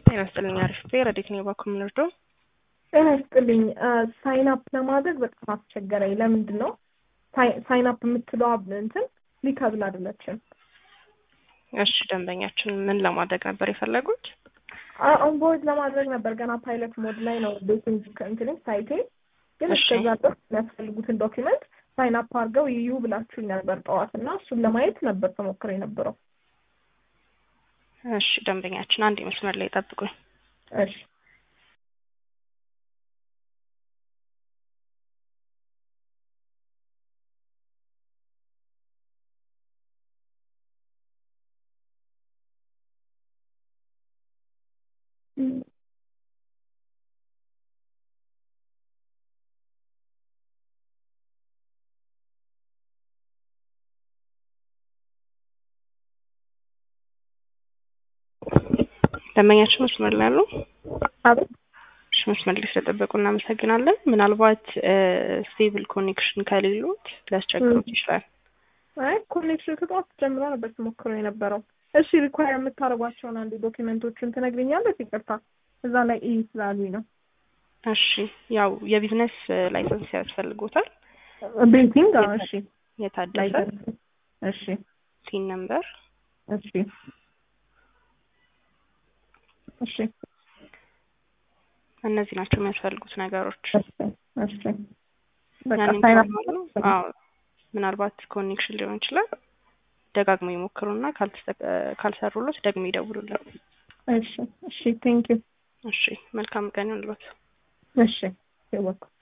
ጤና ይስጥልኝ። አሪፍ ረዴት ነው ባኩ የምንወርደው ጤና ይስጥልኝ። ሳይን አፕ ለማድረግ በጣም አስቸገረኝ። ለምንድን ነው ሳይን አፕ የምትለዋ እንትን ሊከብል አይደለችም። እሺ ደንበኛችን ምን ለማድረግ ነበር የፈለጉት? ኦንቦርድ ለማድረግ ነበር። ገና ፓይለት ሞድ ላይ ነው ቤቲንግ እንትን ሳይቴ። ግን እሺ። እስከዛ ድረስ የሚያስፈልጉትን ዶኪመንት ሳይን አፕ አድርገው ይዩ ብላችሁኝ ነበር ጠዋት እና እሱን ለማየት ነበር ተሞክሮ የነበረው። እሺ ደንበኛችን አንድ መስመር ላይ ጠብቁኝ። እሺ ደንበኛችን መስመር ላይ አሉ? አቤት እሺ መስመር ላይ ስለጠበቁ እናመሰግናለን። ምናልባት ስቴብል ኮኔክሽን ከሌሉት ሊያስቸግሩት ይችላል። አይ ኮኔክሽን ከጠዋት ጀምሮ ነበር ተሞክሮ የነበረው። እሺ ሪኳየር የምታደርጓቸውን አንድ ዶኪመንቶችን ትነግሪኛለሽ? ይቅርታ እዛ ላይ ኢ ስላሉኝ ነው። እሺ ያው የቢዝነስ ላይሰንስ ያስፈልጎታል። ቤቲንግ አዎ፣ እሺ የታደሰ ላይሰንስ እሺ ሲን ነምበር እሺ እሺ እነዚህ ናቸው የሚያስፈልጉት ነገሮች። እሺ እሺ በቃ ያንን ሳይን አፕ ካሟሉ፣ አዎ ምናልባት ኮኔክሽን ሊሆን ይችላል። ደጋግሞ ይሞክሩና ካልተሰ- ካልሰሩሎት ደግሞ ይደውሉልን። እሺ እሺ ቴንክ ዩ እሺ መልካም ቀን ይሁንልዎት። እሺ ይወቁ